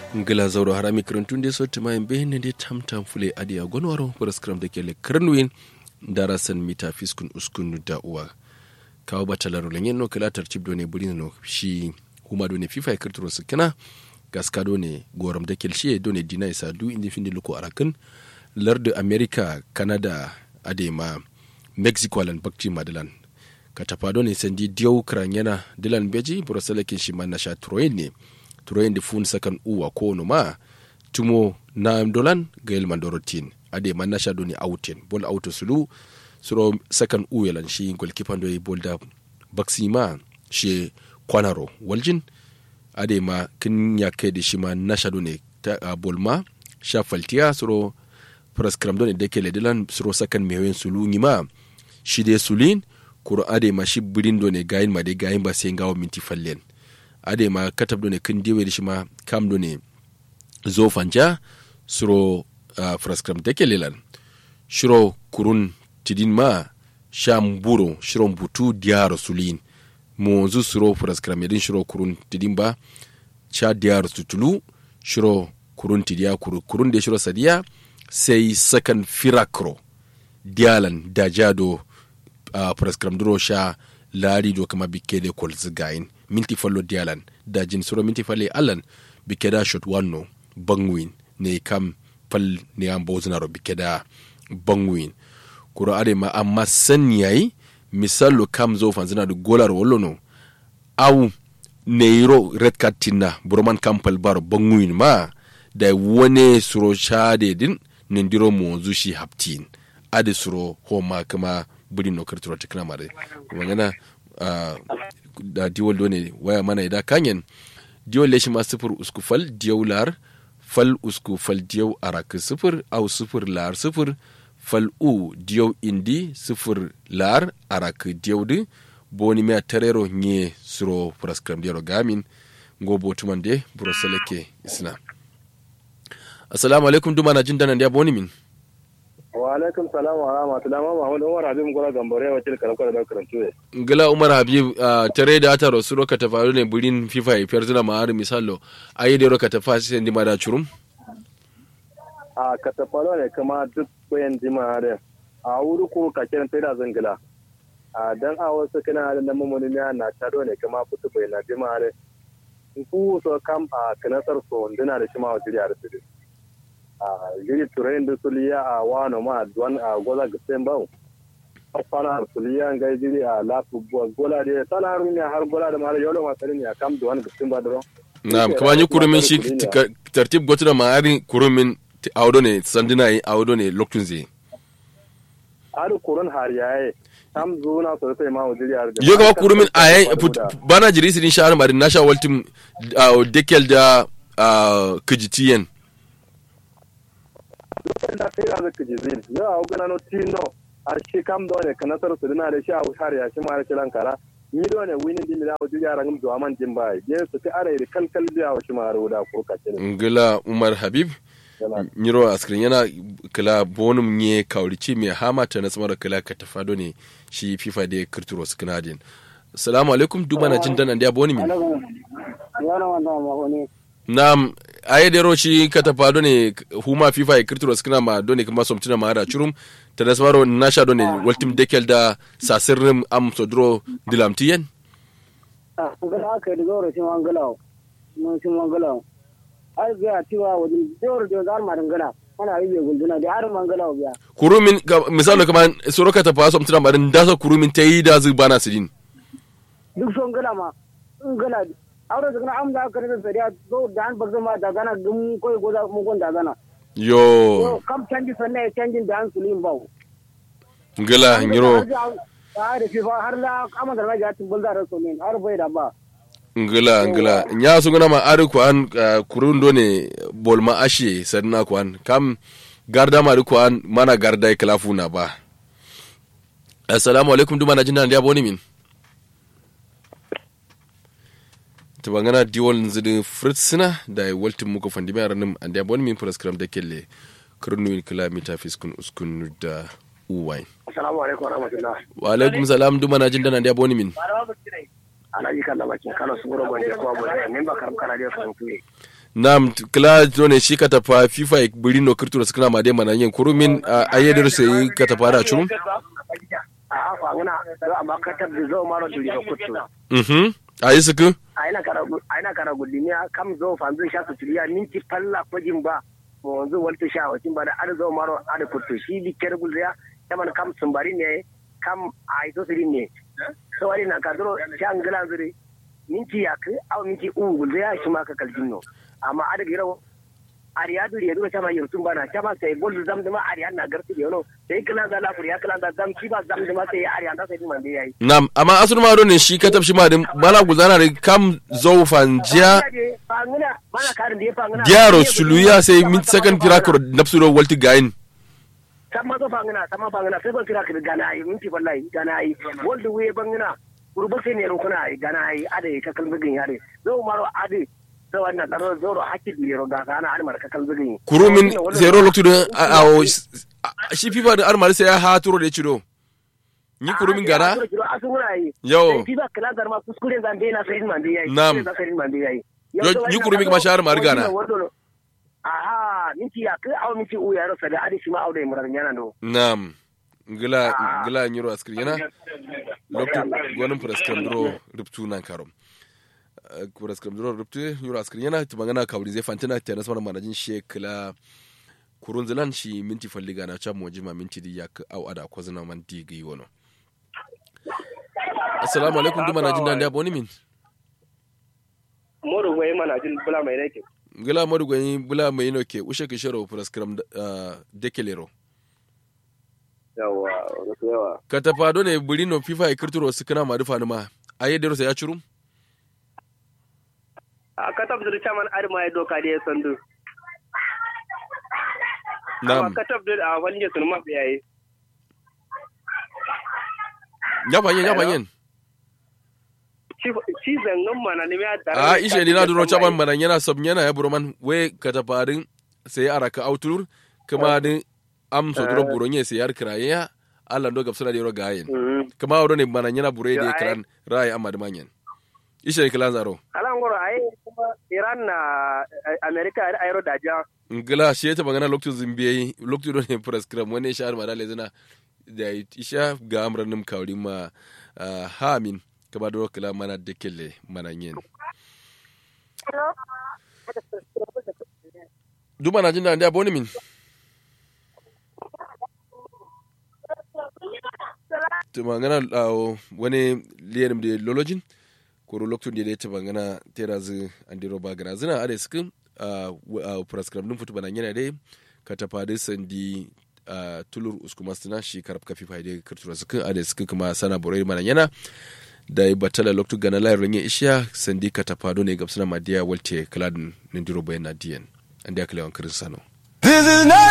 ngila zauro harami kirantunde sotti ma en behinde nde tamtam fule adi a gonwaro paraskram de kele karnuin darasan mita fiskun uskun da uwa kawo batalaro lenyen no kala tartib do ne burina no shi huma do ne fifa kirturo sikina gaska do ne goram da kelshi do ne dina isa du indi finde luko arakan lardu america canada adema mexico alan bakci madalan katapa do ne sandi diyaw kranyana dilan beji burasala kin shi man nasha troyen ne troyen de fun sakan uwa ko no ma tumo na dolan gael mandorotin ade man nasha do ne outen bol auto sulu suro sakan uwelan shi golkipan do bol da baksi ma shi kwanaro waljin ade ma kin ya kai da shi ma nasha do ne ta uh, bol ma sha faltiya suro praskram do ne dekele dilan suro sakan mewen sulu ngima shi de sulin kuro ade ma shi birin do ne gayin ma de gayin ba sai ngawo minti fallen ade ma katab do ne kin diwe shi ma kam do ne zo fanja suro uh, fraskram deke lelan shiro kurun tidin ma sham buro shiro butu diyaro sulin mo zu suro fraskram yadin shiro kurun tidin ba sha diyaro tutulu shiro kurun tidiya kuru kurun de shiro sadiya sai sakan firakro diyalan dajado uh, prescram duro sha lari do kama bikke de kol zigayin minti fallo dialan da jin suro minti falle alan bikke da shot wanno bangwin ne kam fal ne an bozuna ro bikke da bangwin kuro ade ma amma san yayi misalo kam zo fanzina da golar wallo no au neiro red card tinna burman kampal bar bangwin ma da wone suro shade din nindiro mo zushi haptin ade suro homa kama buri no kirtiro tikna mare wangana uh, da diwol do ne waya mana ida kanyen diwol leshi ma sifir usku fal diyaw lar fal usku fal diyaw arak sifir au sifir lar sifir fal u diyaw indi sifir lar arak diyaw di boni me terero nye suro praskram diaro gamin ngo botuman de buro seleke isna assalamu alaikum duma na jin danan dia boni min wa alaikum salam wa rahmatullahi wa mahmud umar habib gura gambare wa tilka rakwar da karantu ne ngila umar habib tare da ata rasu roka ta faru ne burin fifa ya fiyar zuna ma'ari misalo ayi da roka ta fasi sai ma da curum a ka ta faru ne kuma duk bayan jima da a wuri ko ka kiran sai da zangila a dan a wasu kana da nan mamuni ne na taro ne kuma fitu bai na jima da ku so kam a kanasar so ndina da shi ma wa jiriya da su giri turayin da suliya a wano ma duwan a gola ga sen bawo fana suliya ga giri a lafu gola da sana haru ne har gola da mara yolo ma ne kam duwan ga sen ba dro na'am kuma ni kurumin shi tartib gotu da ma'ari kurumin audo ne sandina yi audo ne loktun zai har kurun har yaye kam zuna so sai ma wajiri har yo ga kurumin ayen bana jiri sidin shahar mari nasha waltim dekel da kijitiyen da kai da zaka ji zai yo a gana no tino a shi kam do ne kana sar su dina da shi a har ya shi ma shi lankara ni do ne winin din da wajen yara ngam do man jin bai je su ka are kal kal da wa shi ma ro da ko ka ce ngila umar habib nyiro askrin yana kila bonum nye kaurici mai hama ta na tsamar kila ka tafado ne shi fifa da kirturo su kanadin salamu alaikum duba na jin danan da boni min Naam, aye dero shi kata pa done huma FIFA e kirturo skina ma done kuma somtina ma ada churum tada smaro nasha done waltim dekel da sasirrim am sodro dilam tiyen ah ngala ka digo ro shi mangalaw no shi mangalaw ai ga tiwa wajin dor do gar ma dangala ana yi be gunduna da har mangalaw biya kurumin misalo kama soro kata pa somtina ma dan dasa kurumin tayi da zu bana sidin duk son gala ma ngala aure da kana am da ka da sariya zo da an bazan ma da gana gum koy goza mu gon da gana yo kam canji sanne canjin da an sulin bawo ngala ngiro har da fifa har la amma da ga tin bulda raso ne har bai da ba ngala ngala nya su gana ma ari ko an kurun do ne bol ma ashe sanna ko an kam garda ma ko an mana garda klafu na ba assalamu alaikum duma na jinna da boni min ta bangana diwol zidin fritsina da ya waltin muku fandi mai ranar an da bon min program da kelle kurnu kilomita fiskun uskun da uwain assalamu alaikum wa rahmatullah wa alaikum salam duma na jin dana da boni min alaji kan da bakin kano su gura gwanje ko abu da min ba karam kana da kan tuye nam kila done shi ka tafa fifa e buri no kirtura sukuna ma de mana yin kurumin ayyadar sai ka tafa da churum a fa ngana do amma ka tabbi zo maro duri ko kuttu mhm ayi suku aina kara aina kara gudimiya kam zo fanzu sha su turiya minti palla ko jimba mo wanzu walta sha wacin ba da ar zo maro ar kuttu shi bi ker gulya taman kam sumbari ne kam ai to sirin ne so wari na ka duro shan gala zuri minti yak aw minti u gulya shi ma ka kaljinno amma ar gira ariya duri ya duro chama yurtum bana chama sai gol zam dama ariya na garti de no sai kala da la kuriya kala da zam shi ba zam dama sai ariya da sai man de yayi nam amma asun ma ne shi ka tabshi ma din bala guzana da kam zo fanjiya diaro suluya sai min second firakor napsudo walti gain sama zo fangina sama fangina sai ban kira ka gana yi minti wallahi gana yi wanda wuye bangina kurba sai ne rukuna yi gana yi ade ka kalbigin yare zo maro ade da wannan tsaro zoro hakki biro ga kana almar ka kalbigin kurumin zero loktu da a shi fifa da almar sai ya haturo da cido ni kurumin gara yo fifa kala garma kuskure zan dena sai man dai yayi nam sai man dai yayi ni kurumin kuma shahar mar gana aha minti ya kai aw minti u ya rasa da adi shi ma aure murar yana no nam gila gila nyiro askri yana loktu gonin prescribe dro ruptu nan karom prescribe dro ruptu nyiro askri yana tumangana kawri zai fantina ta nasmar manajin shekla kurun zilan shi minti falliga na cha moji ma minti di yak au ada ko zana man di gi wono assalamu alaikum duma na jin dan da boni min modu goyi mana jin bula mai nake gila modu goyi bula mai no ke ushe ke shero prescribe dekelero yawa yawa ka tafa do ne buri no fifa e kirturo su kana ma dufa ma ayi dero sai ya churum a ka tabbatar chairman arma ya doka da ya sandu Na'am. ka tabbatar a wani sun mafi yayi ya fanyen ya fanyen ci zangon mana ne ya da a ishe ni na duro chaban manan yana sab yana ya buroman we ka tafarin sai araka autur kuma din am so duro buronye sai yar kiraye ya Allah ndo gabsana da yoro gayen kuma wado ne manan yana bure da kran rai amma da manyan ishe ni kilan zaro alan goro ai kuma Iran na America da ayro da ja ngila shi ta magana lokacin zimbiyayi lokacin do ne prescribe wani shahar ma dale zina da isha ga amran nim kawri ma hamin kaba do kila mana da kelle mana yin duma na jin da ndia boni min to magana wani liyanim da lolojin koro lokacin da ya ta magana terazi andiro ba gana zina ade sukin a prescribe din futu banan yana dai ka tafa dai sandi tulur uskuma stina shi karab kafi faide kirtura sukin ade sukin kuma sana borai manan yana da ya batala loktu gana layar ranye ishiya sandi ka tafa ne gabsana madiya walte kaladin nindiro bayan na diyan an da ya kalewan kirin sano